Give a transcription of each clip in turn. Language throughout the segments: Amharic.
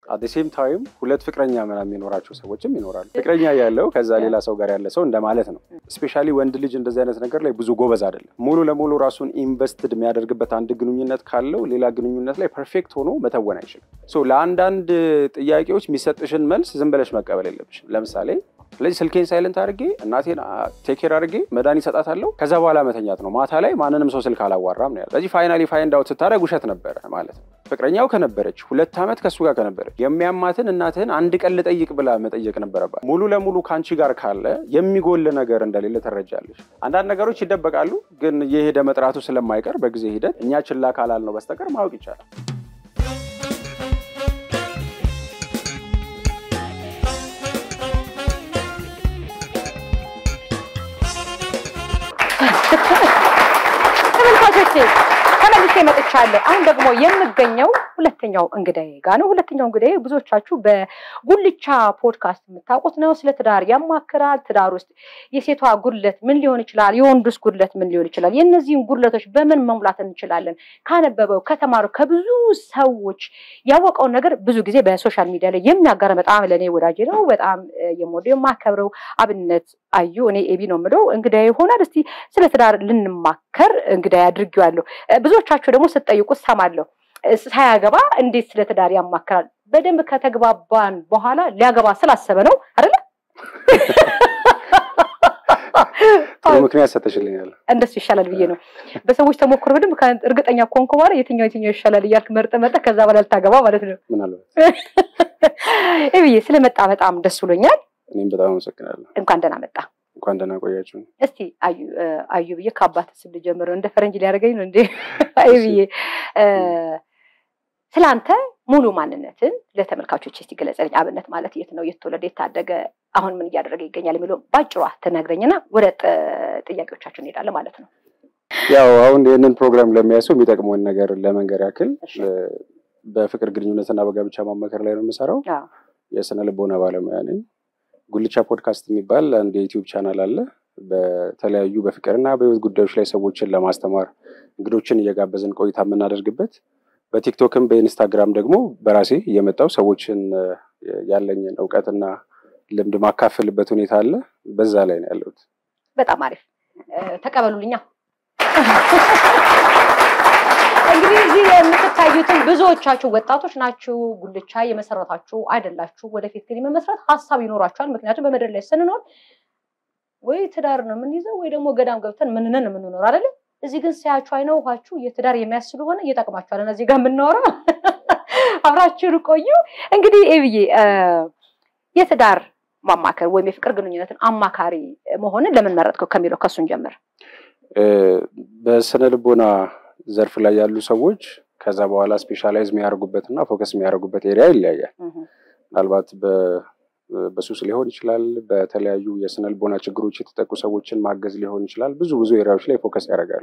አት ሴም ታይም ሁለት ፍቅረኛ ምናምን የሚኖራቸው ሰዎችም ይኖራሉ። ፍቅረኛ ያለው ከዛ ሌላ ሰው ጋር ያለ ሰው እንደማለት ነው። ስፔሻሊ ወንድ ልጅ እንደዚህ አይነት ነገር ላይ ብዙ ጎበዝ አይደለም። ሙሉ ለሙሉ ራሱን ኢንቨስትድ የሚያደርግበት አንድ ግንኙነት ካለው ሌላ ግንኙነት ላይ ፐርፌክት ሆኖ መተወን አይችልም። ሶ ለአንዳንድ ጥያቄዎች የሚሰጥሽን መልስ ዝም ብለሽ መቀበል የለብሽም። ለምሳሌ ስለዚህ ስልኬን ሳይለንት አድርጌ እናቴን ቴኬር አድርጌ መድኃኒት እሰጣታለሁ። ከዛ በኋላ መተኛት ነው። ማታ ላይ ማንንም ሰው ስልክ አላዋራም ነው ያለው። ስለዚህ ፋይናሊ ፋይንድ አውት ስታደርግ ውሸት ነበረ ማለት ነው። ፍቅረኛው ከነበረች ሁለት ዓመት ከእሱ ጋር ከነበረች የሚያማትን እናትህን አንድ ቀን ልጠይቅ ብላ መጠየቅ ነበረባት። ሙሉ ለሙሉ ከአንቺ ጋር ካለ የሚጎል ነገር እንደሌለ ትረጃለሽ። አንዳንድ ነገሮች ይደበቃሉ፣ ግን የሄደ መጥራቱ ስለማይቀር በጊዜ ሂደት እኛ ችላ ካላል ነው በስተቀር ማወቅ ይቻላል። ተመልካቾቼ ተመልሼ መጥቻለሁ። አሁን ደግሞ የምገኘው ሁለተኛው እንግዳዬ ጋር ነው። ሁለተኛው እንግዳዬ ብዙዎቻችሁ በጉልቻ ፖድካስት የምታውቁት ነው። ስለ ትዳር ያማክራል። ትዳር ውስጥ የሴቷ ጉድለት ምን ሊሆን ይችላል? የወንዱስ ጉድለት ምን ሊሆን ይችላል? የእነዚህን ጉድለቶች በምን መሙላት እንችላለን? ካነበበው ከተማረው ከብዙ ሰዎች ያወቀውን ነገር ብዙ ጊዜ በሶሻል ሚዲያ ላይ የሚያጋራ በጣም ለእኔ ወዳጅ ነው። በጣም የምወደው የማከብረው አብነት አዩ እኔ ኤቢ ነው የምለው እንግዳዬ ይሆናል። እስቲ ስለ ትዳር ልንማከር እንግዳዬ አድርጌዋለሁ። ብዙዎቻችሁ ደግሞ ስትጠይቁት ሰማለሁ። ሳያገባ እንዴት ስለ ትዳር ያማክራል? በደንብ ከተግባባን በኋላ ሊያገባ ስላሰበ ነው አይደለ? ጥሩ ምክንያት ሰተሽልኛል። እንደሱ ይሻላል ብዬ ነው። በሰዎች ተሞክሮ በደንብ እርግጠኛ ኮንኩ በኋላ የትኛው የትኛው ይሻላል እያልክ መርጠ መጠ ከዛ በኋላ ልታገባ ማለት ነው። ምናልባት ብዬ ስለመጣ በጣም ደስ ብሎኛል። እኔም በጣም አመሰግናለሁ። እንኳን ደህና መጣ። እንኳን ደህና ቆያችሁ። እስቲ አዩ አዩ ብዬ ከአባት ስም ልጀምር። እንደ ፈረንጅ ሊያደርገኝ ነው እንዴ? አዩ ብዬ ስለ አንተ ሙሉ ማንነትን ለተመልካቾች እስቲ ገለጸልኝ። አብነት ማለት የት ነው የተወለደ የታደገ፣ አሁን ምን እያደረገ ይገኛል የሚለው ባጭሯ ትነግረኝና ወደ ጥያቄዎቻችን እንሄዳለን ማለት ነው። ያው አሁን ይህንን ፕሮግራም ለሚያሰው የሚጠቅመውን ነገር ለመንገር ያክል በፍቅር ግንኙነትና በጋብቻ ማማከር ላይ ነው የምሰራው። የስነ ልቦና ባለሙያ ነኝ። ጉልቻ ፖድካስት የሚባል አንድ የዩቲዩብ ቻናል አለ። በተለያዩ በፍቅርና በህይወት ጉዳዮች ላይ ሰዎችን ለማስተማር እንግዶችን እየጋበዝን ቆይታ የምናደርግበት በቲክቶክም በኢንስታግራም ደግሞ በራሴ እየመጣው ሰዎችን ያለኝን እውቀትና ልምድ ማካፈልበት ሁኔታ አለ። በዛ ላይ ነው ያለሁት። በጣም አሪፍ ተቀበሉልኛ። እንግዲህ እዚህ የምትታዩትን ብዙዎቻችሁ ወጣቶች ናችሁ። ጉልቻ የመሰረታችሁ አይደላችሁ። ወደፊት ግን የመመስረት ሀሳብ ይኖራችኋል። ምክንያቱም በምድር ላይ ስንኖር ወይ ትዳር ነው የምንይዘው ወይ ደግሞ ገዳም ገብተን ምንነን የምንኖር አይደለም። እዚህ ግን ሲያችሁ አይነ ውሃችሁ የትዳር የሚያስ ስለሆነ እየጠቅማችኋል። እዚህ ጋር የምናወራው አብራችሁን ቆዩ። እንግዲህ ኤብዬ የትዳር ማማከር ወይም የፍቅር ግንኙነትን አማካሪ መሆንን ለምን መረጥከው ከሚለው ከሱን ጀምር። በስነ ልቦና ዘርፍ ላይ ያሉ ሰዎች ከዛ በኋላ ስፔሻላይዝ የሚያደርጉበት እና ፎከስ የሚያደርጉበት ኤሪያ ይለያያል። ምናልባት በሱስ ሊሆን ይችላል። በተለያዩ የስነ ልቦና ችግሮች የተጠቁ ሰዎችን ማገዝ ሊሆን ይችላል። ብዙ ብዙ ኤሪያዎች ላይ ፎከስ ያደርጋሉ።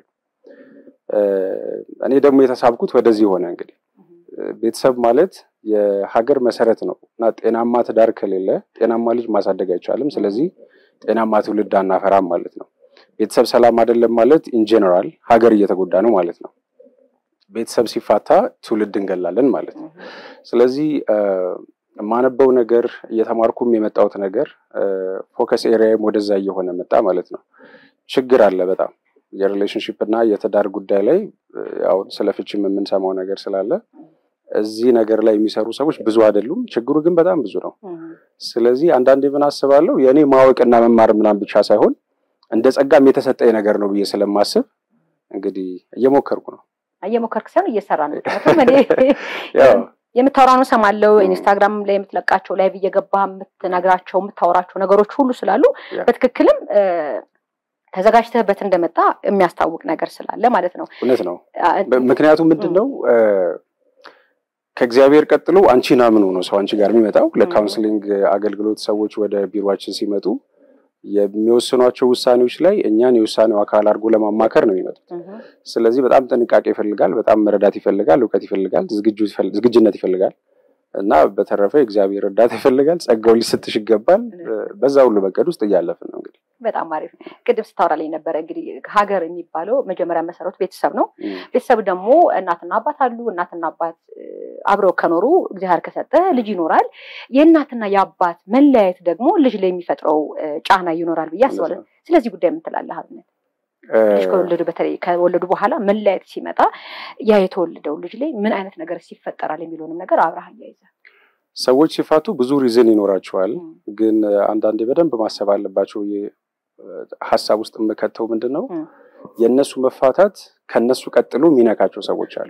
እኔ ደግሞ የተሳብኩት ወደዚህ ሆነ። እንግዲህ ቤተሰብ ማለት የሀገር መሰረት ነው እና ጤናማ ትዳር ከሌለ ጤናማ ልጅ ማሳደግ አይቻልም። ስለዚህ ጤናማ ትውልድ አናፈራም ማለት ነው። ቤተሰብ ሰላም አይደለም ማለት ኢንጀነራል ሀገር እየተጎዳ ነው ማለት ነው። ቤተሰብ ሲፋታ ትውልድ እንገላለን ማለት ነው። ስለዚህ የማነበው ነገር እየተማርኩም የመጣሁት ነገር ፎከስ ኤሪያም ወደዛ እየሆነ መጣ ማለት ነው። ችግር አለ በጣም የሪሌሽንሽፕ እና የትዳር ጉዳይ ላይ አሁን ስለ ፍቺም የምንሰማው ነገር ስላለ እዚህ ነገር ላይ የሚሰሩ ሰዎች ብዙ አይደሉም። ችግሩ ግን በጣም ብዙ ነው። ስለዚህ አንዳንዴ ምን አስባለሁ የእኔ ማወቅና መማር ምናምን ብቻ ሳይሆን እንደ ጸጋም የተሰጠኝ ነገር ነው ብዬ ስለማስብ እንግዲህ እየሞከርኩ ነው። እየሞከርክ ሳይሆን እየሰራ ነው። የምታወራው ነው ሰማለው። ኢንስታግራም ላይ የምትለቃቸው ላይቭ እየገባህ የምትነግራቸው የምታወራቸው ነገሮች ሁሉ ስላሉ በትክክልም ተዘጋጅተህበት እንደመጣ የሚያስታውቅ ነገር ስላለ ማለት ነው። እውነት ነው። ምክንያቱም ምንድን ነው ከእግዚአብሔር ቀጥሎ አንቺን አምኖ ነው ሰው አንቺ ጋር የሚመጣው። ለካውንስሊንግ አገልግሎት ሰዎች ወደ ቢሮችን ሲመጡ የሚወስኗቸው ውሳኔዎች ላይ እኛን የውሳኔው አካል አድርጎ ለማማከር ነው የሚመጡት። ስለዚህ በጣም ጥንቃቄ ይፈልጋል፣ በጣም መረዳት ይፈልጋል፣ እውቀት ይፈልጋል፣ ዝግጅነት ይፈልጋል። እና በተረፈ እግዚአብሔር እርዳታ ይፈልጋል፣ ጸጋው ሊሰጥሽ ይገባል። በዛ ሁሉ መንገድ ውስጥ እያለፍን ነው እንግዲህ በጣም አሪፍ ነው። ቅድም ስታወራልኝ ነበረ እንግዲህ ሀገር የሚባለው መጀመሪያ መሰረቱ ቤተሰብ ነው። ቤተሰብ ደግሞ እናትና አባት አሉ። እናትና አባት አብረው ከኖሩ እግዚአብሔር ከሰጠ ልጅ ይኖራል። የእናትና የአባት መለያየት ደግሞ ልጅ ላይ የሚፈጥረው ጫና ይኖራል ብዬ አስባለሁ። ስለዚህ ጉዳይ የምትላለህ አብነት ልጅ ከወለዱ በተለይ ከወለዱ በኋላ መለያየት ሲመጣ ያ የተወለደው ልጅ ላይ ምን አይነት ነገር ይፈጠራል የሚለውንም ነገር አብረህ አያይዘህ ሰዎች ሲፋቱ ብዙ ሪዝን ይኖራቸዋል። ግን አንዳንዴ በደንብ ማሰብ አለባቸው። ሀሳብ ውስጥ የምከተው ምንድን ነው የእነሱ መፋታት ከነሱ ቀጥሎ የሚነካቸው ሰዎች አሉ።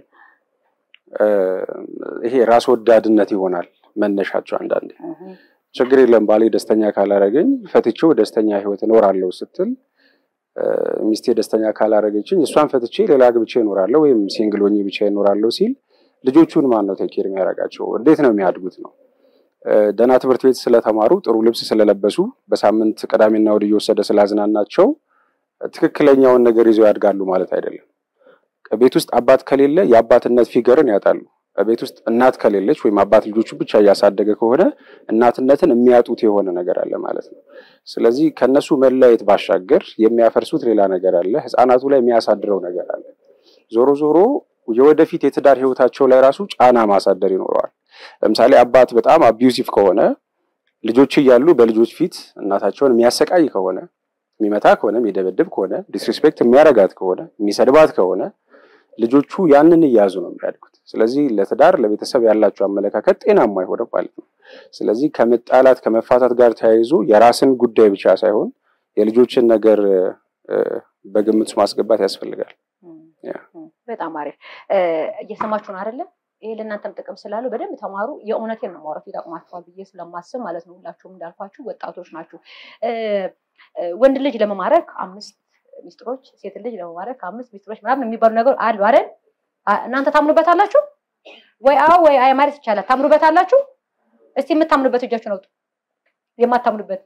ይሄ ራስ ወዳድነት ይሆናል መነሻቸው። አንዳንዴ ችግር የለም ባሌ ደስተኛ ካላረገኝ ፈትቼው ደስተኛ ህይወት እኖራለሁ ስትል ሚስቴ ደስተኛ ካላረገችኝ እሷን ፈትቼ ሌላ ግብቼ እኖራለሁ ወይም ሲንግል ሆኜ ብቻ እኖራለሁ ሲል ልጆቹን ማን ነው ቴኬር የሚያደርጋቸው? እንዴት ነው የሚያድጉት ነው? ደህና ትምህርት ቤት ስለተማሩ ጥሩ ልብስ ስለለበሱ በሳምንት ቅዳሜና እሑድ እየወሰደ ስላዝናናቸው ትክክለኛውን ነገር ይዘው ያድጋሉ ማለት አይደለም። ቤት ውስጥ አባት ከሌለ የአባትነት ፊገርን ያጣሉ። ቤት ውስጥ እናት ከሌለች ወይም አባት ልጆቹ ብቻ እያሳደገ ከሆነ እናትነትን የሚያጡት የሆነ ነገር አለ ማለት ነው። ስለዚህ ከነሱ መለያየት ባሻገር የሚያፈርሱት ሌላ ነገር አለ። ህፃናቱ ላይ የሚያሳድረው ነገር አለ። ዞሮ ዞሮ የወደፊት የትዳር ህይወታቸው ላይ ራሱ ጫና ማሳደር ይኖረዋል። ለምሳሌ አባት በጣም አቢዩሲቭ ከሆነ ልጆች እያሉ በልጆች ፊት እናታቸውን የሚያሰቃይ ከሆነ የሚመታ ከሆነ የሚደበድብ ከሆነ ዲስሪስፔክት የሚያረጋት ከሆነ የሚሰድባት ከሆነ ልጆቹ ያንን እያያዙ ነው የሚያድጉት። ስለዚህ ለትዳር ለቤተሰብ ያላቸው አመለካከት ጤናማ አይሆንም ማለት ነው። ስለዚህ ከመጣላት ከመፋታት ጋር ተያይዞ የራስን ጉዳይ ብቻ ሳይሆን የልጆችን ነገር በግምት ማስገባት ያስፈልጋል። በጣም አሪፍ እየሰማችሁ ነው አይደለም? ይሄ ለእናንተም ጥቅም ስላለው በደንብ ተማሩ። የእውነቴን ነው ማውራት ይጠቅማችኋል ብዬ ስለማስብ ማለት ነው። ሁላችሁም እንዳልኳችሁ ወጣቶች ናችሁ። ወንድ ልጅ ለመማረክ አምስት ሚስጥሮች፣ ሴት ልጅ ለመማረክ አምስት ሚስጥሮች ምናምን የሚባሉ ነገር አሉ አይደል? እናንተ ታምኑበታላችሁ ወይ? አዎ ወይ አይ ማለት ይቻላል። ታምኑበታላችሁ? እስቲ የምታምኑበት እጃችሁን አውጡ። የማታምኑበት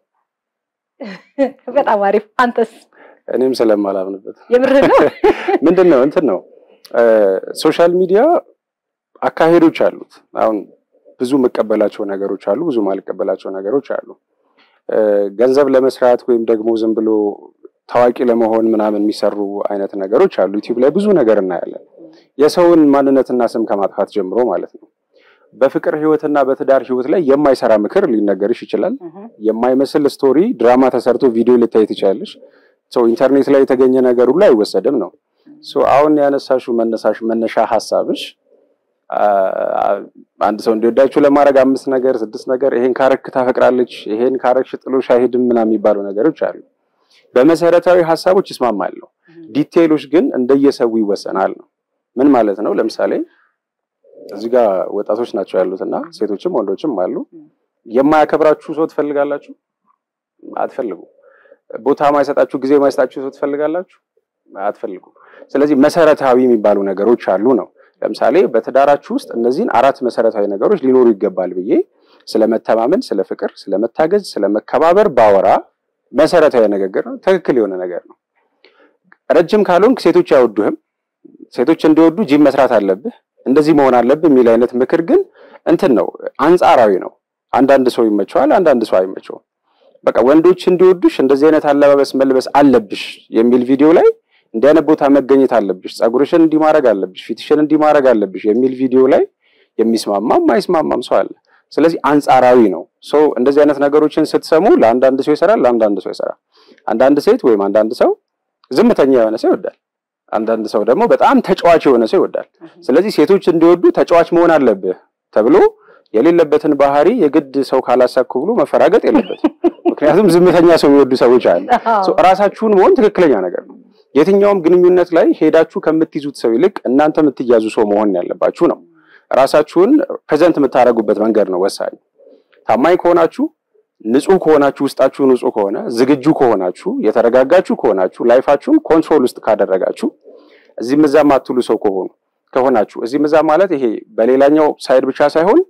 በጣም አሪፍ። አንተስ? እኔም ስለማላምንበት የምርህ ነው። ምንድን ነው እንትን ነው ሶሻል ሚዲያ አካሄዶች አሉት። አሁን ብዙ የምቀበላቸው ነገሮች አሉ፣ ብዙ ማልቀበላቸው ነገሮች አሉ። ገንዘብ ለመስራት ወይም ደግሞ ዝም ብሎ ታዋቂ ለመሆን ምናምን የሚሰሩ አይነት ነገሮች አሉ። ዩቲዩብ ላይ ብዙ ነገር እናያለን። የሰውን ማንነትና ስም ከማጥፋት ጀምሮ ማለት ነው። በፍቅር ህይወትና በትዳር ህይወት ላይ የማይሰራ ምክር ሊነገርሽ ይችላል። የማይመስል ስቶሪ ድራማ ተሰርቶ ቪዲዮ ልታይ ትችላለሽ። ሰው ኢንተርኔት ላይ የተገኘ ነገር ሁሉ አይወሰድም ነው። አሁን ያነሳሽው መነሳሽ መነሻ ሀሳብሽ አንድ ሰው እንዲወዳችሁ ለማድረግ አምስት ነገር ስድስት ነገር ይሄን ካረክ ታፈቅራለች፣ ይሄን ካረክሽ ጥሎሽ አይሄድም ምናምን የሚባሉ ነገሮች አሉ። በመሰረታዊ ሀሳቦች ይስማማለሁ። ዲቴይሎች ግን እንደየሰው ይወሰናል ነው። ምን ማለት ነው? ለምሳሌ እዚህ ጋር ወጣቶች ናቸው ያሉት እና ሴቶችም ወንዶችም አሉ። የማያከብራችሁ ሰው ትፈልጋላችሁ? አትፈልጉ። ቦታ ማይሰጣችሁ፣ ጊዜ ማይሰጣችሁ ሰው ትፈልጋላችሁ? አትፈልጉ። ስለዚህ መሰረታዊ የሚባሉ ነገሮች አሉ ነው ለምሳሌ በትዳራችሁ ውስጥ እነዚህን አራት መሰረታዊ ነገሮች ሊኖሩ ይገባል ብዬ ስለመተማመን፣ ስለ ፍቅር፣ ስለመታገዝ፣ ስለመከባበር ባወራ መሰረታዊ ንግግር ነው። ትክክል የሆነ ነገር ነው። ረጅም ካልሆንክ ሴቶች አይወዱህም። ሴቶች እንዲወዱ ጂም መስራት አለብህ፣ እንደዚህ መሆን አለብህ የሚል አይነት ምክር ግን እንትን ነው፣ አንጻራዊ ነው። አንዳንድ ሰው ይመቸዋል፣ አንዳንድ ሰው አይመቸውም። በቃ ወንዶች እንዲወዱሽ እንደዚህ አይነት አለባበስ መልበስ አለብሽ የሚል ቪዲዮ ላይ እንዲህ አይነት ቦታ መገኘት አለብሽ፣ ፀጉርሽን እንዲህ ማድረግ አለብሽ፣ ፊትሽን እንዲህ ማድረግ አለብሽ የሚል ቪዲዮ ላይ የሚስማማም ማይስማማም ሰው አለ። ስለዚህ አንጻራዊ ነው። ሰው እንደዚህ አይነት ነገሮችን ስትሰሙ ለአንዳንድ ሰው ይሰራል፣ ለአንዳንድ ሰው ይሰራል። አንዳንድ ሴት ወይም አንዳንድ ሰው ዝምተኛ የሆነ ሰው ይወዳል። አንዳንድ ሰው ደግሞ በጣም ተጫዋች የሆነ ሰው ይወዳል። ስለዚህ ሴቶች እንዲወዱ ተጫዋች መሆን አለብህ ተብሎ የሌለበትን ባህሪ የግድ ሰው ካላሳኩ ብሎ መፈራገጥ የለበትም። ምክንያቱም ዝምተኛ ሰው የሚወዱ ሰዎች አሉ። ራሳችሁን መሆን ትክክለኛ ነገር ነው። የትኛውም ግንኙነት ላይ ሄዳችሁ ከምትይዙት ሰው ይልቅ እናንተ የምትያዙ ሰው መሆን ያለባችሁ ነው። ራሳችሁን ፕሬዘንት የምታደርጉበት መንገድ ነው ወሳኝ። ታማኝ ከሆናችሁ፣ ንጹህ ከሆናችሁ፣ ውስጣችሁ ንጹህ ከሆነ፣ ዝግጁ ከሆናችሁ፣ የተረጋጋችሁ ከሆናችሁ፣ ላይፋችሁን ኮንትሮል ውስጥ ካደረጋችሁ፣ እዚህም እዛም አትሉ ሰው ከሆኑ ከሆናችሁ እዚህም እዛም ማለት ይሄ በሌላኛው ሳይድ ብቻ ሳይሆን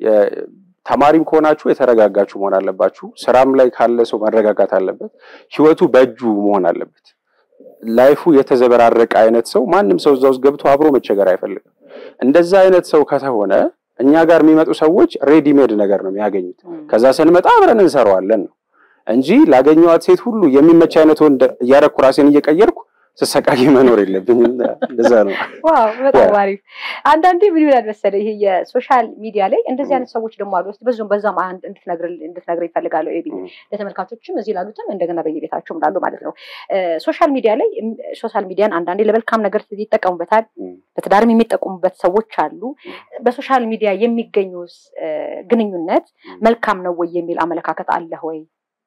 ተማሪም ከሆናችሁ የተረጋጋችሁ መሆን አለባችሁ። ስራም ላይ ካለ ሰው መረጋጋት አለበት። ህይወቱ በእጁ መሆን አለበት። ላይፉ የተዘበራረቀ አይነት ሰው ማንም ሰው እዛ ውስጥ ገብቶ አብሮ መቸገር አይፈልግም። እንደዛ አይነት ሰው ከተሆነ እኛ ጋር የሚመጡ ሰዎች ሬዲሜድ ነገር ነው የሚያገኙት። ከዛ ስንመጣ አብረን እንሰራዋለን ነው እንጂ ላገኘዋት ሴት ሁሉ የሚመች አይነት ወንድ እያደረኩ ራሴን እየቀየርኩ ስሰቃይ መኖር የለብኝም። እንደዛ ነው። ዋው በጣም አሪፍ። አንዳንዴ ምን ይላል መሰለህ ይሄ የሶሻል ሚዲያ ላይ እንደዚህ አይነት ሰዎች ደግሞ አሉ። እስኪ በዚሁም በዛም አንድ እንድትነግር ይፈልጋለሁ። ኤቢ ለተመልካቾችም እዚህ ላሉትም እንደገና በየቤታቸውም ላሉ ማለት ነው። ሶሻል ሚዲያ ላይ ሶሻል ሚዲያን አንዳንዴ ለመልካም ነገር ይጠቀሙበታል። በትዳርም የሚጠቀሙበት ሰዎች አሉ። በሶሻል ሚዲያ የሚገኙ ግንኙነት መልካም ነው ወይ የሚል አመለካከት አለህ ወይ?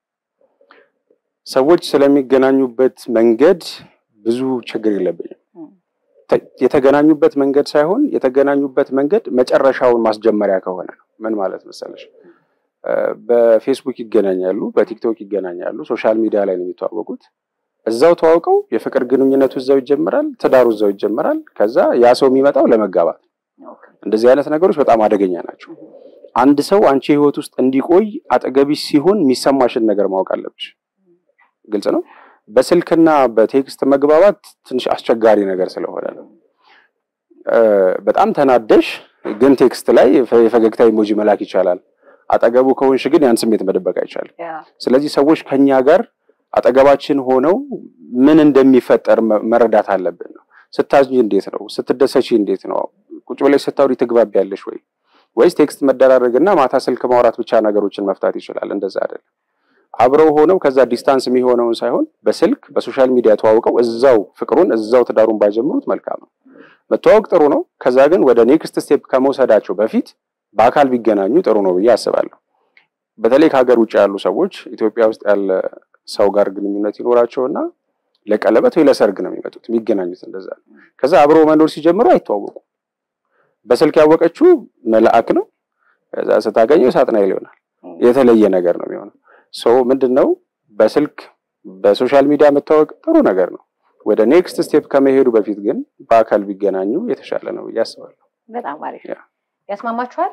ሰዎች ስለሚገናኙበት መንገድ ብዙ ችግር የለብኝም። የተገናኙበት መንገድ ሳይሆን የተገናኙበት መንገድ መጨረሻውን ማስጀመሪያ ከሆነ ነው። ምን ማለት መሰለሽ፣ በፌስቡክ ይገናኛሉ፣ በቲክቶክ ይገናኛሉ፣ ሶሻል ሚዲያ ላይ ነው የሚተዋወቁት። እዛው ተዋውቀው የፍቅር ግንኙነቱ እዛው ይጀምራል፣ ትዳሩ እዛው ይጀምራል። ከዛ ያ ሰው የሚመጣው ለመጋባት። እንደዚህ አይነት ነገሮች በጣም አደገኛ ናቸው። አንድ ሰው አንቺ ህይወት ውስጥ እንዲቆይ አጠገቢሽ ሲሆን የሚሰማሽን ነገር ማወቅ አለብሽ። ግልጽ ነው። በስልክና በቴክስት መግባባት ትንሽ አስቸጋሪ ነገር ስለሆነ ነው። በጣም ተናደሽ ግን ቴክስት ላይ የፈገግታ ኢሞጂ መላክ ይቻላል። አጠገቡ ከሆንሽ ግን ያን ስሜት መደበቅ አይቻልም። ስለዚህ ሰዎች ከኛ ጋር አጠገባችን ሆነው ምን እንደሚፈጠር መረዳት አለብን ነው። ስታዝኝ እንዴት ነው? ስትደሰቺ እንዴት ነው? ቁጭ ብለሽ ስታውሪ ትግባቢያለሽ ወይ? ወይስ ቴክስት መደራረግና ማታ ስልክ ማውራት ብቻ ነገሮችን መፍታት ይችላል? እንደዛ አይደለም። አብረው ሆነው ከዛ ዲስታንስ የሚሆነውን ሳይሆን በስልክ በሶሻል ሚዲያ ተዋውቀው እዛው ፍቅሩን እዛው ትዳሩን ባይጀምሩት መልካም ነው። መተዋወቅ ጥሩ ነው። ከዛ ግን ወደ ኔክስት ስቴፕ ከመውሰዳቸው በፊት በአካል ቢገናኙ ጥሩ ነው ብዬ አስባለሁ። በተለይ ከሀገር ውጭ ያሉ ሰዎች ኢትዮጵያ ውስጥ ያለ ሰው ጋር ግንኙነት ይኖራቸውና ለቀለበት ወይ ለሰርግ ነው የሚመጡት የሚገናኙት እንደዛ ነው። ከዛ አብረው መኖር ሲጀምሩ አይተዋወቁ። በስልክ ያወቀችው መልአክ ነው። ከዛ ስታገኘው ሳጥናኤል ይሆናል። የተለየ ነገር ነው የሚሆነው። ሰው ምንድን ነው በስልክ በሶሻል ሚዲያ መታወቅ ጥሩ ነገር ነው። ወደ ኔክስት ስቴፕ ከመሄዱ በፊት ግን በአካል ቢገናኙ የተሻለ ነው ብዬ አስባለሁ። በጣም አሪፍ ያስማማችኋል?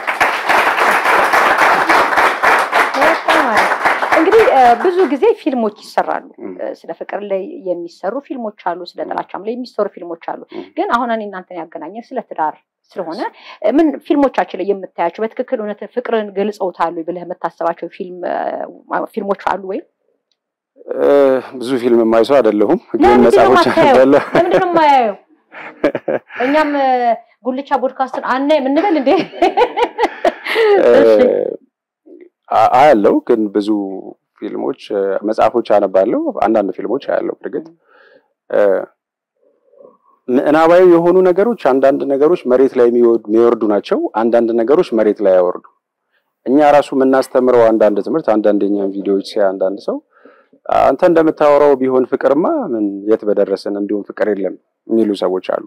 እንግዲህ ብዙ ጊዜ ፊልሞች ይሰራሉ። ስለ ፍቅር ላይ የሚሰሩ ፊልሞች አሉ፣ ስለ ጥላቻም ላይ የሚሰሩ ፊልሞች አሉ። ግን አሁን እኔ እናንተን ያገናኘን ስለ ትዳር ስለሆነ ምን ፊልሞቻችን ላይ የምታያቸው በትክክል እውነት ፍቅርን ገልጸውታሉ ብለህ የምታስባቸው ፊልሞች አሉ ወይ? ብዙ ፊልም የማይሰው አይደለሁም፣ ግን መጽሐፎች አነባለሁ። ለምንድን ነው የማያየው? እኛም ጉልቻ ቦድካስትን አናይም እንበል እንዴ? አያለው፣ ግን ብዙ ፊልሞች መጽሐፎች አነባለሁ። አንዳንድ ፊልሞች አያለው። እርግጥ ምዕናባዊ የሆኑ ነገሮች አንዳንድ ነገሮች መሬት ላይ የሚወርዱ ናቸው። አንዳንድ ነገሮች መሬት ላይ ያወርዱ። እኛ ራሱ የምናስተምረው አንዳንድ ትምህርት አንዳንድ የኛም ቪዲዮዎች ሲያ አንዳንድ ሰው አንተ እንደምታወራው ቢሆን ፍቅርማ ምን የት በደረስን እንዲሁም ፍቅር የለም የሚሉ ሰዎች አሉ።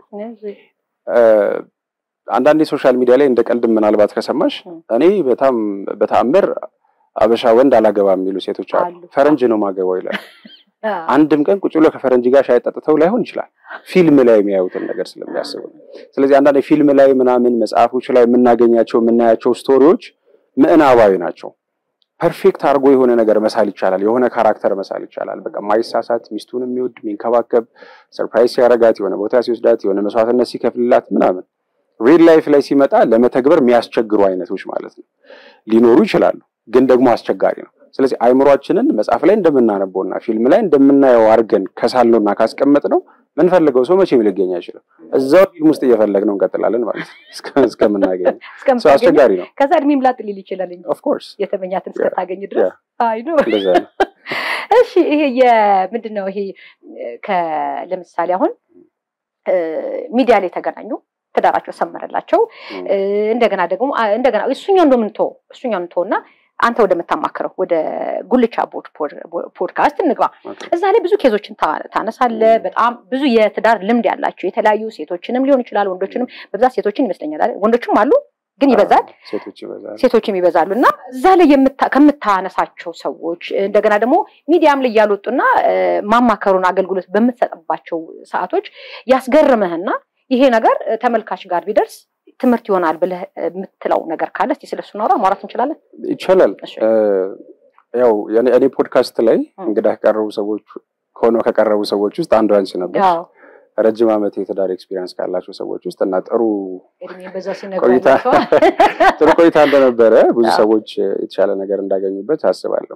አንዳንዴ ሶሻል ሚዲያ ላይ እንደ ቀልድም ምናልባት ከሰማሽ እኔ በጣም በተአምር አበሻ ወንድ አላገባም የሚሉ ሴቶች አሉ። ፈረንጅ ነው ማገባው ይላል። አንድም ቀን ቁጭ ብሎ ከፈረንጅ ጋር ሻይ ጠጥተው ላይሆን ይችላል፣ ፊልም ላይ የሚያዩትን ነገር ስለሚያስቡ። ስለዚህ አንዳንድ ፊልም ላይ ምናምን መጽሐፎች ላይ የምናገኛቸው የምናያቸው ስቶሪዎች ምዕናባዊ ናቸው። ፐርፌክት አድርጎ የሆነ ነገር መሳል ይቻላል፣ የሆነ ካራክተር መሳል ይቻላል። በቃ ማይሳሳት፣ ሚስቱን የሚወድ የሚንከባከብ፣ ሰርፕራይዝ ሲያረጋት፣ የሆነ ቦታ ሲወስዳት፣ የሆነ መስዋዕትነት ሲከፍልላት ምናምን ሪል ላይፍ ላይ ሲመጣ ለመተግበር የሚያስቸግሩ አይነቶች ማለት ነው ሊኖሩ ይችላሉ፣ ግን ደግሞ አስቸጋሪ ነው። ስለዚህ አይምሯችንን መጽሐፍ ላይ እንደምናነበውና ፊልም ላይ እንደምናየው አድርገን ከሳልነውና ካስቀመጥነው ምንፈልገው ሰው መቼም ሊገኝ አይችልም። እዛው ፊልም ውስጥ እየፈለግነው እንቀጥላለን ማለት ነው እስከምናገኝ። ሰው አስቸጋሪ ነው። ከዛ እድሜም ላጥ ሊል ይችላል እንጂ ኦፍኮርስ የተመኛትን እስከታገኝ ድረስ አይ ነው። እንደዛ ነው። እሺ ይሄ የምንድን ነው ይሄ ለምሳሌ አሁን ሚዲያ ላይ ተገናኙ ትዳራቸው ሰመረላቸው። እንደገና ደግሞ እንደገና እሱኛው እንደምንቶ እሱኛው እንቶ እና አንተ ወደምታማክረው ወደ ጉልቻ ፖድካስት እንግባ። እዛ ላይ ብዙ ኬዞችን ታነሳለ። በጣም ብዙ የትዳር ልምድ ያላቸው የተለያዩ ሴቶችንም ሊሆን ይችላል ወንዶችንም፣ በብዛት ሴቶችን ይመስለኛል። ወንዶችም አሉ ግን ይበዛል፣ ሴቶችም ይበዛሉ። እና እዛ ላይ ከምታነሳቸው ሰዎች እንደገና ደግሞ ሚዲያም ላይ እያልወጡና ማማከሩን አገልግሎት በምትሰጥባቸው ሰዓቶች ያስገርምህና ይሄ ነገር ተመልካች ጋር ቢደርስ ትምህርት ይሆናል ብለህ የምትለው ነገር ካለ እስኪ ስለሱ እናውራ፣ ማውራት እንችላለን። ይቻላል። ያው እኔ ፖድካስት ላይ እንግዳ ከቀረቡ ሰዎች ሆኖ ከቀረቡ ሰዎች ውስጥ አንዱ አንቺ ነበር። ረጅም ዓመት የትዳር ኤክስፒሪየንስ ካላቸው ሰዎች ውስጥ እና ጥሩ እድሜ በዛ ሲነግሩ ቆይታ ጥሩ ቆይታ እንደነበረ ብዙ አዎ። ሰዎች የተሻለ ነገር እንዳገኙበት አስባለሁ።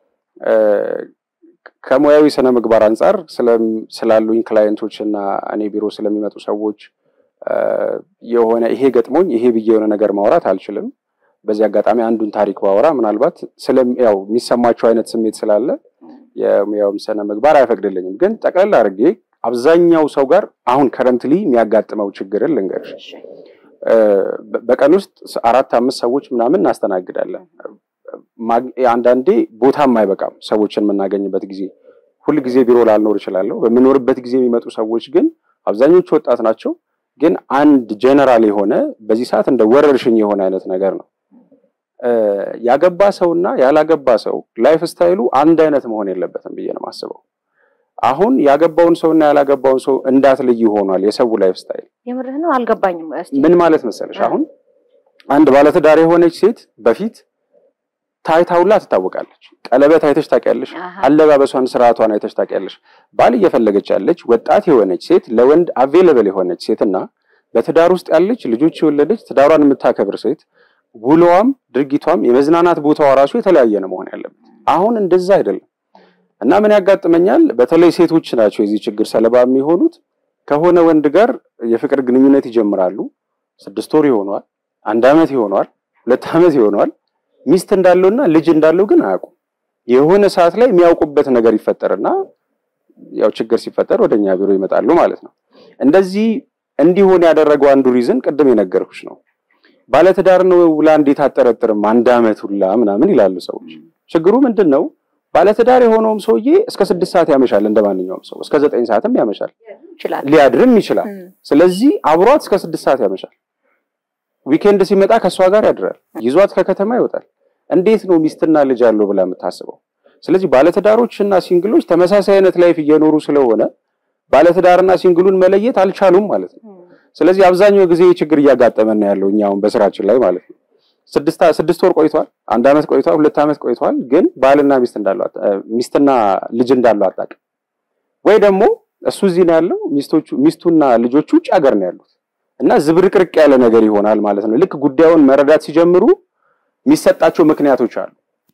ከሙያዊ ስነ ምግባር አንጻር ስለም- ስላሉኝ ክላየንቶች እና እኔ ቢሮ ስለሚመጡ ሰዎች አ፣ የሆነ ይሄ ገጥሞኝ ይሄ ብዬ የሆነ ነገር ማውራት አልችልም። በዚህ አጋጣሚ አንዱን ታሪክ ባወራ ምናልባት ስለም ያው የሚሰማቸው አይነት ስሜት ስላለ የሙያውም ስነ ምግባር አይፈቅድልኝም። ግን ጠቅላላ አድርጌ አብዛኛው ሰው ጋር አሁን ከረንትሊ የሚያጋጥመው ችግርን ልንገርሽ። እ፣ በ- በቀን ውስጥ አራት አምስት ሰዎች ምናምን እናስተናግዳለን። ማግ- አንዳንዴ ቦታም አይበቃም ሰዎችን የምናገኝበት ጊዜ። ሁል ጊዜ ቢሮ ላልኖር እችላለሁ። በምኖርበት ጊዜ የሚመጡ ሰዎች ግን አብዛኞቹ ወጣት ናቸው። ግን አንድ ጀነራል የሆነ በዚህ ሰዓት እንደ ወረርሽኝ የሆነ አይነት ነገር ነው። እ፣ ያገባ ሰውና ያላገባ ሰው ላይፍ ስታይሉ አንድ አይነት መሆን የለበትም ብዬ ነው የማስበው። አሁን ያገባውን ሰውና ያላገባውን ሰው እንዳትለይ ሆኗል የሰው ላይፍ ስታይል። የምርህ ነው አልገባኝም። እስቲ ምን ማለት መሰለሽ፣ እ። አሁን አንድ ባለትዳር የሆነች ሴት በፊት ታይታውላ ትታወቃለች። ቀለበት አይተሽ ታውቂያለሽ። አሃ፣ አለባበሷን፣ ስርዓቷን አይተሽ ታውቂያለሽ። ባል እየፈለገች ያለች ወጣት የሆነች ሴት ለወንድ አቬለብል የሆነች ሴት እና በትዳር ውስጥ ያለች ልጆች የወለደች ትዳሯን የምታከብር ሴት ውሎዋም ድርጊቷም የመዝናናት ቦታዋ ራሱ የተለያየ ነው መሆን ያለበት። አሁን እንደዛ አይደለም እና ምን ያጋጥመኛል፣ በተለይ ሴቶች ናቸው የዚህ ችግር ሰለባ የሚሆኑት። ከሆነ ወንድ ጋር የፍቅር ግንኙነት ይጀምራሉ። ስድስት ወር ይሆነዋል፣ አንድ ዓመት ይሆነዋል፣ ሁለት ዓመት ይሆነዋል። ሚስት እንዳለውና ልጅ እንዳለው ግን አያውቁም። የሆነ ሰዓት ላይ የሚያውቁበት ነገር ይፈጠርና ያው ችግር ሲፈጠር ወደኛ ቢሮ ይመጣሉ ማለት ነው። እንደዚህ እንዲሆን ያደረገው አንዱ ሪዝን ቅድም የነገርኩሽ ነው። ባለትዳር ነው ብላ እንዴት አጠረጥርም አንድ ዓመት ሁላ ምናምን ይላሉ ሰዎች። ችግሩ ምንድን ነው? ባለትዳር የሆነውም ሰውዬ እስከ ስድስት ሰዓት ያመሻል እንደ ማንኛውም ሰው፣ እስከ ዘጠኝ ሰዓትም ያመሻል፣ ይችላል። ሊያድርም ይችላል። እም፣ ስለዚህ አብሯት እስከ ስድስት ሰዓት ያመሻል። ዊኬንድ ሲመጣ ከእሷ ጋር ያድራል፣ ይዟት ከከተማ ይወጣል። እንዴት ነው ሚስትና ልጅ አለው ብላ የምታስበው? ስለዚህ ባለትዳሮች እና ሲንግሎች ተመሳሳይ አይነት ላይፍ እየኖሩ ስለሆነ ባለትዳርና ሲንግሉን መለየት አልቻሉም ማለት ነው። እም፣ ስለዚህ አብዛኛው ጊዜ ችግር እያጋጠመን ነው ያለው እኛ አሁን በስራችን ላይ ማለት ነው። ስድስት ስድስት ወር ቆይቷል፣ አንድ ዓመት ቆይቷል፣ ሁለት ዓመት ቆይቷል። ግን ባልና ሚስት እንዳለው አታ- እ፣ ሚስትና ልጅ እንዳለው አታውቅም። ወይ ደግሞ እሱ እዚህ ነው ያለው፣ ሚስቶቹ ሚስቱና ልጆቹ ውጭ ሀገር ነው ያሉት እና ዝብርቅርቅ ያለ ነገር ይሆናል ማለት ነው። ልክ ጉዳዩን መረዳት ሲጀምሩ የሚሰጣቸው ምክንያቶች አሉ።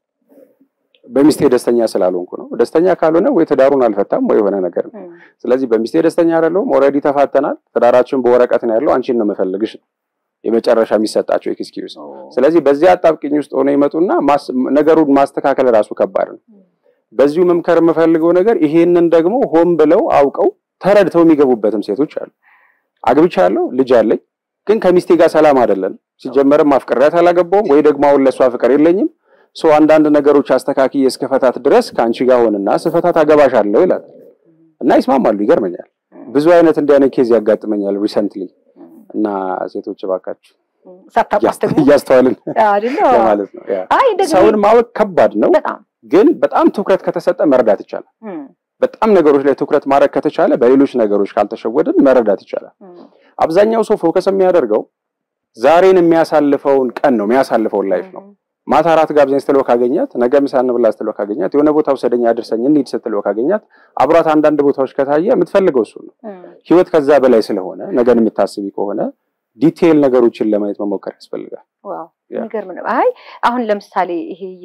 በሚስቴ ደስተኛ ስላልሆንኩ ነው። ደስተኛ ካልሆነ ወይ ትዳሩን አልፈታም ወይ የሆነ ነገር ነው። እም፣ ስለዚህ በሚስቴ ደስተኛ አይደለሁም፣ ኦልሬዲ ተፋተናል፣ ትዳራችን በወረቀት ነው ያለው፣ አንቺን ነው የምፈልግሽ ነው የመጨረሻ የሚሰጣቸው ኤክስኪውዝ። ኦ፣ ስለዚህ በዚህ አጣብቅኝ ውስጥ ሆነው ይመጡና ማስ- ነገሩን ማስተካከል ራሱ ከባድ ነው። በዚሁ መምከር የምፈልገው ነገር ይሄንን ደግሞ ሆን ብለው አውቀው ተረድተው የሚገቡበትም ሴቶች አሉ። አግብቻለሁ፣ ልጅ አለኝ፣ ግን ከሚስቴ ጋር ሰላም አይደለም። ሲጀመርም ማፍቀሪያት አላገባውም ወይ ደግሞ አሁን ለእሷ ፍቅር የለኝም ሰው አንዳንድ ነገሮች አስተካክዬ እስከፈታት ድረስ ከአንቺ ጋር ሆንና ስፈታት አገባሻለሁ ይላል እና ይስማማሉ። ይገርመኛል። ብዙ አይነት እንዲህ አይነት ኬዝ ያጋጥመኛል ሪሰንትሊ እም፣ እና ሴቶች እባካችሁ እም፣ ሳታቋትሙ እያስተዋልን አይደለ? ለማለት ነው። ያ አይ እንደዚህ ሰውን ማወቅ ከባድ ነው፣ በጣም ግን በጣም ትኩረት ከተሰጠ መረዳት ይቻላል። እም፣ በጣም ነገሮች ላይ ትኩረት ማድረግ ከተቻለ በሌሎች ነገሮች ካልተሸወድን መረዳት ይቻላል። እም፣ አብዛኛው ሰው ፎከስ የሚያደርገው ዛሬን የሚያሳልፈውን ቀን ነው የሚያሳልፈውን ላይፍ ነው። ማታ አራት ጋብዘኝ ስትለው ካገኛት፣ ነገ ምሳ እንብላ ስትለው ካገኛት፣ የሆነ ቦታ ውሰደኝ አድርሰኝ እንሂድ ስትለው ካገኛት፣ አብሯት አንዳንድ ቦታዎች ከታየ የምትፈልገው እሱ ነው። እም፣ ህይወት ከዛ በላይ ስለሆነ ነገን የምታስቢ ከሆነ ዲቴይል ነገሮችን ለማየት መሞከር ያስፈልጋል። ዋው ያ። የሚገርም ነው። አይ አሁን ለምሳሌ ይሄ የ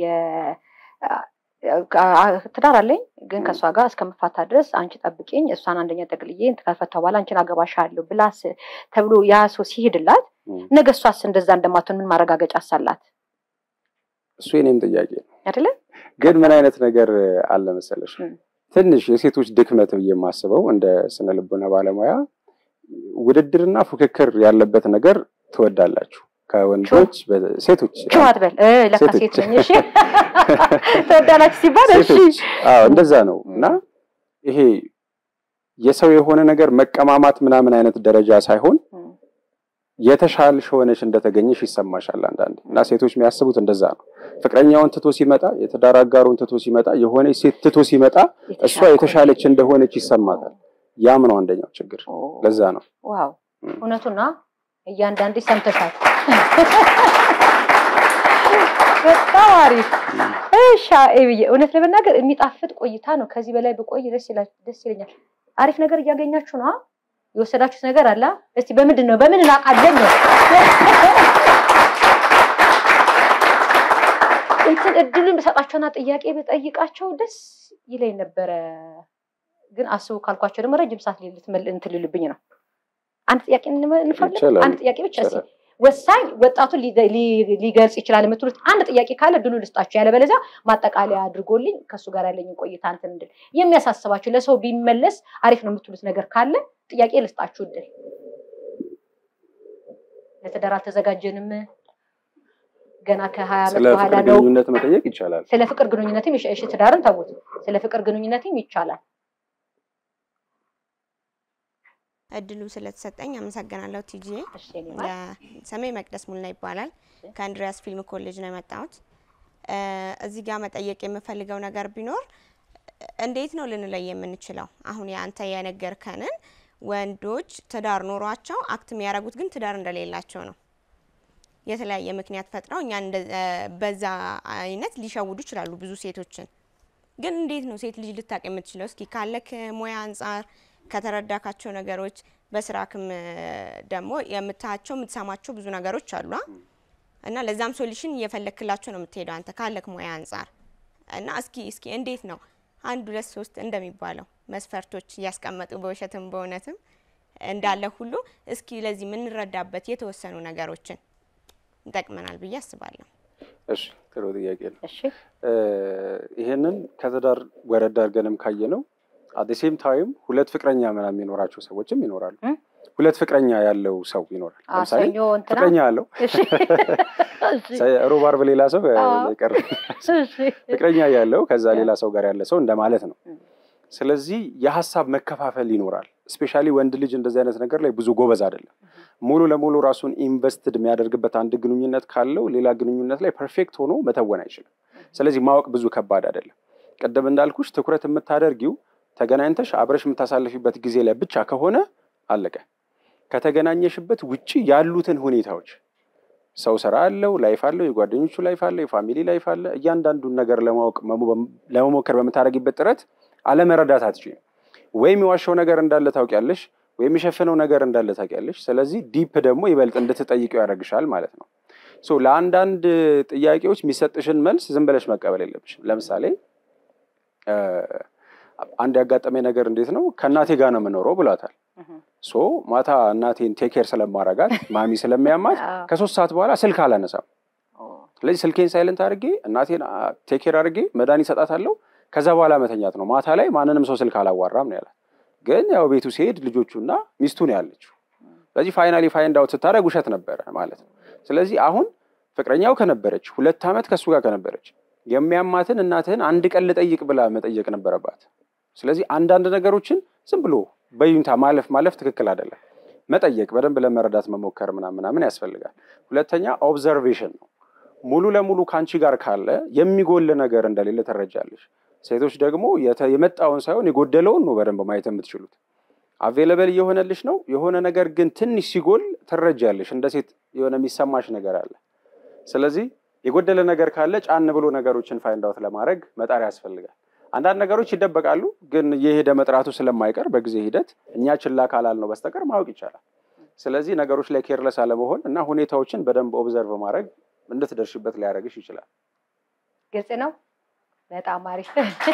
አ- ትዳር አለኝ ግን ከእሷ ጋር እስከምፋታ ድረስ አንቺ ጠብቂኝ፣ እሷን አንደኛ ጠቅልዬ ከፈታሁ በኋላ አንቺን አገባሻለሁ ብላስ ተብሎ ያ ሰው ሲሄድላት እም። ነገ እሷስ እንደዛ እንደማትሆን ምን ማረጋገጫ አሳላት? እሱ የኔም ጥያቄ ነው። አይደለ? ግን ምን አይነት ነገር አለ መሰለሽ፣ እም። ትንሽ የሴቶች ድክመት ብዬ የማስበው እንደ ስነ ልቦና ባለሙያ ውድድርና ፉክክር ያለበት ነገር ትወዳላችሁ ከወንዶች በ- ሴቶች ችው አትበል እ ለካ ሴቶች። ሴት ነኝ። እሺ ተወዳላችሁ ሲባል እሺ ሴቶች አዎ እንደዛ ነው እና ይሄ የሰው የሆነ ነገር መቀማማት ምናምን አይነት ደረጃ ሳይሆን እም፣ የተሻልሽ ሆነሽ እንደተገኘሽ ይሰማሻል አንዳንዴ እና ሴቶች የሚያስቡት እንደዛ ነው ፍቅረኛውን ትቶ ሲመጣ የትዳር አጋሩን ትቶ ሲመጣ የሆነች ሴት ትቶ ሲመጣ እሷ የተሻለች እንደሆነች ይሰማታል ያም ነው አንደኛው ችግር ኦ፣ ለዛ ነው ዋው እም። እውነቱና እያንዳንድ ሰምተሻል። በጣም አሪፍ እሺ። ብዬ እውነት ለመናገር የሚጣፍጥ ቆይታ ነው። ከዚህ በላይ ብቆይ ደስ ይላ- ደስ ይለኛል። አሪፍ ነገር እያገኛችሁ ነው። የወሰዳችሁት ነገር አለ? እስቲ በምንድን ነው በምን እናውቃለን ነው እንትን እድሉን ብሰጣቸውና ጥያቄ ብጠይቃቸው ደስ ይለኝ ነበረ። ግን አስቡ ካልኳቸው ደግሞ ረጅም ሰዓት እንትን ሊልብኝ ነው። አንድ ጥያቄ እንፈልግ። ይቻላል፣ አንድ ጥያቄ ብቻ እስኪ ይቻላል። ወሳኝ ወጣቱን ሊ- ሊ- ሊገልጽ ይችላል የምትሉት አንድ ጥያቄ ካለ ድሉ ልስጣችሁ። ያለበለዚያ ማጠቃለያ አድርጎልኝ ከእሱ ጋር ያለኝን ቆይታ እንትን እንድል የሚያሳስባችሁ ለሰው ቢመለስ አሪፍ ነው የምትሉት ነገር ካለ ጥያቄ ልስጣችሁ እድል። ለትዳር አልተዘጋጀንም ገና ከሀያ ዓመት ስለ በኋላ ፍቅር ነው። ግንኙነት መጠየቅ ይቻላል። ስለ ፍቅር ግንኙነትም ይሻ- እሺ ትዳርን ተውት። ስለ ፍቅር ግንኙነትም ይቻላል። እድሉ ስለተሰጠኝ አመሰግናለሁ ቲጂ። እሺ የኔ ማር። ስሜ መቅደስ ሙልና ይባላል። ከአንድሪያስ ፊልም ኮሌጅ ነው የመጣሁት። እ፣ እዚህ ጋር መጠየቅ የምፈልገው ነገር ቢኖር እንዴት ነው ልንለይ የምንችለው? አሁን የአንተ የነገርከንን ወንዶች ትዳር ኖሯቸው አክት የሚያደርጉት ግን ትዳር እንደሌላቸው ነው። የተለያየ ምክንያት ፈጥረው እኛን እንደ- እ፣ በዛ አይነት ሊሸውዱ ይችላሉ ብዙ ሴቶችን። ግን እንዴት ነው ሴት ልጅ ልታቅ የምትችለው? እስኪ ካለክ ሙያ አንጻር ከተረዳካቸው ነገሮች በስራክም እ፣ ደግሞ የምታያቸው የምትሰማቸው ብዙ ነገሮች አሉ አ? እና ለዛም ሶሉሽን እየፈለክላቸው ነው የምትሄደው አንተ ካለክ ሙያ አንጻር እና እስኪ እስኪ እንዴት ነው አንድ ሁለት ሶስት እንደሚባለው መስፈርቶች እያስቀመጡ በውሸትም በእውነትም እንዳለ ሁሉ እስኪ ለዚህ የምንረዳበት የተወሰኑ ነገሮችን ይጠቅመናል ብዬ አስባለሁ። እሺ ጥሩ ጥያቄ ነው። እሺ እ፣ ይሄንን ከትዳር ወረድ አድርገንም ካየ ነው አት ሴም ታይም ሁለት ፍቅረኛ ምናምን የሚኖራቸው ሰዎችም ይኖራሉ። እ? ሁለት ፍቅረኛ ያለው ሰው ይኖራል። አ፣ ለምሳሌ ሰኞ እንትና ፍቅረኛ ያለው እሺ እሺ ሮብ ዓርብ ሌላ ሰው አዎ። ቀር እሺ ፍቅረኛ ያለው ከዛ ያ። ሌላ ሰው ጋር ያለ ሰው እንደማለት ነው። እ። ስለዚህ የሀሳብ መከፋፈል ይኖራል። ስፔሻሊ ወንድ ልጅ እንደዚህ አይነት ነገር ላይ ብዙ ጎበዝ አይደለም። ሙሉ ለሙሉ ራሱን ኢንቨስትድ የሚያደርግበት አንድ ግንኙነት ካለው ሌላ ግንኙነት ላይ ፐርፌክት ሆኖ መተወን አይችልም። ስለዚህ ማወቅ ብዙ ከባድ አይደለም። ቅድም እንዳልኩሽ ትኩረት የምታደርጊው ተገናኝተሽ አብረሽ የምታሳልፊበት ጊዜ ላይ ብቻ ከሆነ አለቀ። ከተገናኘሽበት ውጪ ያሉትን ሁኔታዎች ሰው ስራ አለው፣ ላይፍ አለው፣ የጓደኞቹ ላይፍ አለ፣ የፋሚሊ ላይፍ አለ። እያንዳንዱን ነገር ለማወቅ መሞ- ለመሞከር በምታደርጊበት ጥረት አለመረዳት አትችይም። ወይም የዋሸው ነገር እንዳለ ታውቂያለሽ፣ ወይም የሸፈነው ነገር እንዳለ ታውቂያለሽ። ስለዚህ ዲፕ ደግሞ ይበልጥ እንድትጠይቀው ያደርግሻል ማለት ነው። ሶ ለአንዳንድ ጥያቄዎች የሚሰጥሽን መልስ ዝም ብለሽ መቀበል የለብሽም። ለምሳሌ እ፣ አንድ ያጋጠመኝ ነገር እንዴት ነው ከእናቴ ጋር ነው የምኖረው ብሏታል። እህ፣ ሶ ማታ እናቴን ቴኬር ስለማረጋት ማሚ ስለሚያማት አዎ። ከሶስት ሰዓት በኋላ ስልክ አላነሳም። ኦ፣ ስለዚህ ስልኬን ሳይለንት አድርጌ እናቴን ቴኬር አድርጌ መድኃኒት እሰጣታለሁ። ከዛ በኋላ መተኛት ነው። ማታ ላይ ማንንም ሰው ስልክ አላዋራም ነው ያላት። ግን ያው ቤቱ ሲሄድ ልጆቹና ሚስቱ ነው ያለችው። ስለዚህ ፋይናሊ ፋይንድ አውት ስታደርግ ውሸት ነበረ ማለት ነው። ስለዚህ አሁን ፍቅረኛው ከነበረች ሁለት ዓመት ከእሱ ጋር ከነበረች የሚያማትን እናትህን አንድ ቀን ልጠይቅ ብላ መጠየቅ ነበረባት። ስለዚህ አንዳንድ ነገሮችን ዝም ብሎ በዩንታ ማለፍ ማለፍ ትክክል አይደለም። መጠየቅ፣ በደንብ ለመረዳት መሞከር ምናምን ምናምን ያስፈልጋል። ሁለተኛ ኦብዘርቬሽን ነው። ሙሉ ለሙሉ ከአንቺ ጋር ካለ የሚጎል ነገር እንደሌለ ትረጃለሽ። ሴቶች ደግሞ የተ- የመጣውን ሳይሆን የጎደለውን ነው በደንብ ማየት የምትችሉት። አቬለበል እየሆነልሽ ነው። የሆነ ነገር ግን ትንሽ ሲጎል ትረጃለሽ። እንደ ሴት የሆነ የሚሰማሽ ነገር አለ። ስለዚህ የጎደለ ነገር ካለ ጫን ብሎ ነገሮችን ፋይንድ አውት ለማድረግ መጣር ያስፈልጋል። አንዳንድ ነገሮች ይደበቃሉ፣ ግን የሄደ መጥራቱ ስለማይቀር በጊዜ ሂደት እኛ ችላ ካላል ነው በስተቀር ማወቅ ይቻላል። ስለዚህ ነገሮች ላይ ኬርለስ አለመሆን እና ሁኔታዎችን በደንብ ኦብዘርቭ ማድረግ እንድትደርሽበት ሊያደርግሽ ይችላል። ግልጽ ነው። በጣም አሪፍ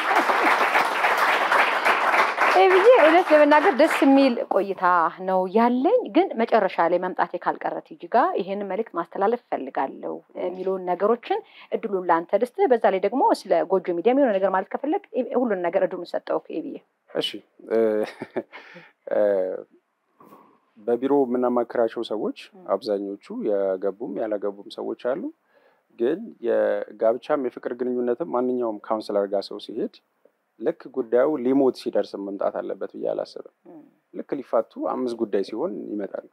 ይህ ብዬ እውነት ለመናገር ደስ የሚል ቆይታ ነው ያለኝ። ግን መጨረሻ ላይ መምጣቴ ካልቀረ ቲጂ ጋር ይሄንን መልእክት ማስተላለፍ እፈልጋለሁ የሚለውን ነገሮችን እድሉን ለአንተ ልስጥ። በዛ ላይ ደግሞ ስለ ጎጆ ሚዲያ የሆነ ነገር ማለት ከፈለግ ሁሉን ነገር እድሉን ሰጠው ብዬ እሺ እ፣ እ፣ በቢሮ የምናማክራቸው ሰዎች አብዛኞቹ የገቡም ያላገቡም ሰዎች አሉ። ግን የጋብቻም የፍቅር ግንኙነትም ማንኛውም ካውንስለር ጋር ሰው ሲሄድ ልክ ጉዳዩ ሊሞት ሲደርስ መምጣት አለበት ብዬ አላስብም። ልክ ሊፋቱ አምስት ጉዳይ ሲሆን ይመጣል።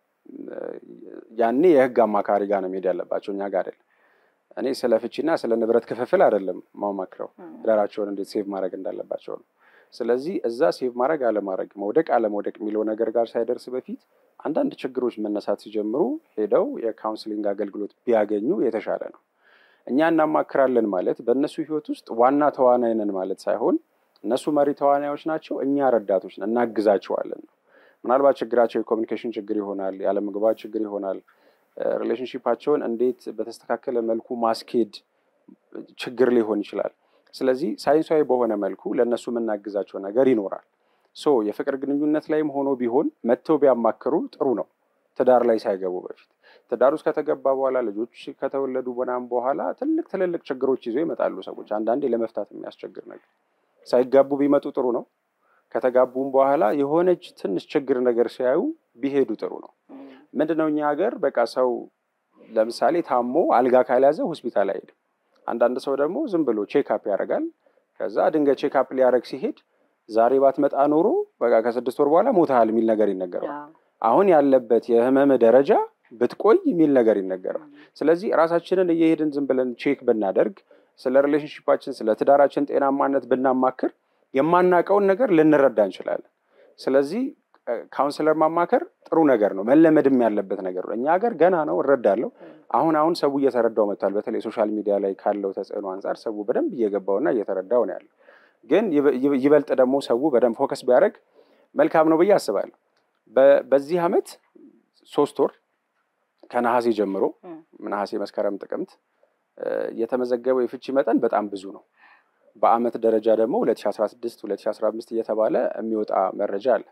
ያኔ የህግ አማካሪ ጋር ነው መሄድ ያለባቸው፣ እኛ ጋር አይደለም። እኔ ስለ ፍቺና ስለ ንብረት ክፍፍል አይደለም ማማክረው፣ ትዳራቸውን እንዴት ሴቭ ማድረግ እንዳለባቸው ነው። ስለዚህ እዛ ሴቭ ማድረግ አለማድረግ፣ መውደቅ አለመውደቅ የሚለው ነገር ጋር ሳይደርስ በፊት አንዳንድ ችግሮች መነሳት ሲጀምሩ ሄደው የካውንስሊንግ አገልግሎት ቢያገኙ የተሻለ ነው። እኛ እናማክራለን ማለት በእነሱ ህይወት ውስጥ ዋና ተዋናይ ነን ማለት ሳይሆን እነሱ መሪ ተዋናዮች ናቸው፣ እኛ ረዳቶች ነን፣ እናግዛቸዋለን ነው። ምናልባት ችግራቸው የኮሚኒኬሽን ችግር ይሆናል፣ ያለመግባባት ችግር ይሆናል። ሪሌሽንሺፓቸውን እንዴት በተስተካከለ መልኩ ማስኬድ ችግር ሊሆን ይችላል። ስለዚህ ሳይንሳዊ በሆነ መልኩ ለእነሱ የምናግዛቸው ነገር ይኖራል። ሶ የፍቅር ግንኙነት ላይም ሆኖ ቢሆን መጥተው ቢያማክሩ ጥሩ ነው። ትዳር ላይ ሳይገቡ በፊት ትዳር ውስጥ ከተገባ በኋላ ልጆች ከተወለዱ ምናምን በኋላ ትልቅ ትልልቅ ችግሮች ይዞ ይመጣሉ ሰዎች። አንዳንዴ ለመፍታት የሚያስቸግር ነገር ሳይጋቡ ቢመጡ ጥሩ ነው። ከተጋቡም በኋላ የሆነች ትንሽ ችግር ነገር ሲያዩ ቢሄዱ ጥሩ ነው። ምንድነው እኛ ሀገር በቃ ሰው ለምሳሌ ታሞ አልጋ ካልያዘ ሆስፒታል አይሄድም። አንዳንድ ሰው ደግሞ ዝም ብሎ ቼክአፕ ያደርጋል። ከዛ ድንገት ቼክአፕ ሊያደርግ ሲሄድ ዛሬ ባትመጣ ኖሮ በቃ ከስድስት ወር በኋላ ሞተሃል የሚል ነገር ይነገረዋል። አሁን ያለበት የህመም ደረጃ ብትቆይ የሚል ነገር ይነገረዋል። ስለዚህ ራሳችንን እየሄድን ዝም ብለን ቼክ ብናደርግ፣ ስለ ሪሌሽንሽፓችን ስለ ትዳራችን ጤናማነት ብናማክር የማናውቀውን ነገር ልንረዳ እንችላለን። ስለዚህ ካውንስለር ማማከር ጥሩ ነገር ነው፣ መለመድም ያለበት ነገር ነው። እኛ ሀገር ገና ነው እረዳለሁ። አሁን አሁን ሰው እየተረዳው መጥቷል። በተለይ ሶሻል ሚዲያ ላይ ካለው ተጽዕኖ አንጻር ሰው በደንብ እየገባውና እየተረዳው ነው ያለው። ግን ይበልጥ ደግሞ ሰው በደንብ ፎከስ ቢያደርግ መልካም ነው ብዬ አስባለሁ። በዚህ አመት ሶስት ወር ከነሐሴ ጀምሮ ነሐሴ፣ መስከረም፣ ጥቅምት የተመዘገበው የፍቺ መጠን በጣም ብዙ ነው። በአመት ደረጃ ደግሞ 2016 2015 እየተባለ የሚወጣ መረጃ አለ።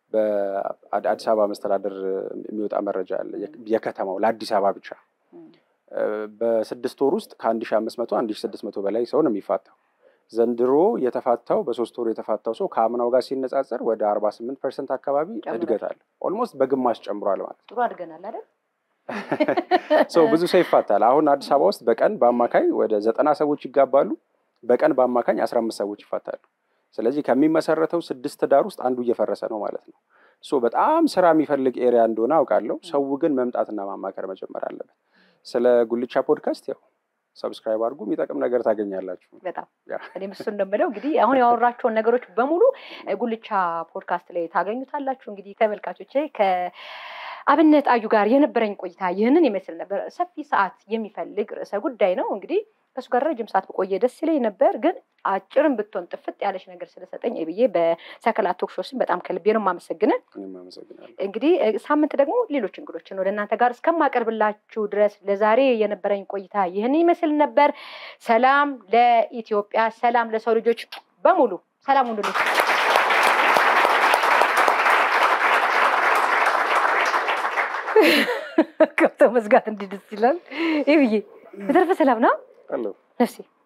በአዲስ አበባ መስተዳደር የሚወጣ መረጃ አለ። የከተማው ለአዲስ አበባ ብቻ በስድስት ወር ውስጥ ከአንድ ሺ አምስት መቶ አንድ ሺ ስድስት መቶ በላይ ሰው ነው የሚፋታው። ዘንድሮ የተፋታው በሶስት ወር የተፋታው ሰው ከአምናው ጋር ሲነጻጸር ወደ አርባ ስምንት ፐርሰንት አካባቢ እድገት አለ። ኦልሞስት በግማሽ ጨምሯል ማለት ጥሩ አድገናል አይደል? ሰው ብዙ ሰው ይፋታል። አሁን አዲስ አበባ ውስጥ በቀን በአማካኝ ወደ ዘጠና ሰዎች ይጋባሉ። በቀን በአማካኝ አስራ አምስት ሰዎች ይፋታሉ። ስለዚህ ከሚመሰረተው ስድስት ትዳር ውስጥ አንዱ እየፈረሰ ነው ማለት ነው። ሶ በጣም ስራ የሚፈልግ ኤሪያ እንደሆነ አውቃለሁ። ሰው ግን መምጣትና ማማከር መጀመር አለበት። ስለ ጉልቻ ፖድካስት ያው ሰብስክራይብ አድርጉ፣ የሚጠቅም ነገር ታገኛላችሁ። በጣም እኔም እሱ እንደምለው እንግዲህ አሁን ያወራቸውን ነገሮች በሙሉ ጉልቻ ፖድካስት ላይ ታገኙታላችሁ። እንግዲህ ተመልካቾቼ ከአብነት አዩ ጋር የነበረኝ ቆይታ ይህንን ይመስል ነበር። ሰፊ ሰዓት የሚፈልግ ርዕሰ ጉዳይ ነው እንግዲህ ከእሱ ጋር ረጅም ሰዓት በቆየ ደስ ይለኝ ነበር፣ ግን አጭርም ብትሆን ጥፍጥ ያለች ነገር ስለሰጠኝ ብዬ በሰከላ ቶክ ሾው ስም በጣም ከልቤ ነው የማመሰግነን። እንግዲህ ሳምንት ደግሞ ሌሎች እንግዶችን ወደ እናንተ ጋር እስከማቀርብላችሁ ድረስ ለዛሬ የነበረኝ ቆይታ ይህን ይመስል ነበር። ሰላም ለኢትዮጵያ፣ ሰላም ለሰው ልጆች በሙሉ ሰላም ሁሉ ከብተው መዝጋት እንዲህ ደስ ይላል። ይህ ብዬ በተረፈ ሰላም ነው አለሁ ነፍሴ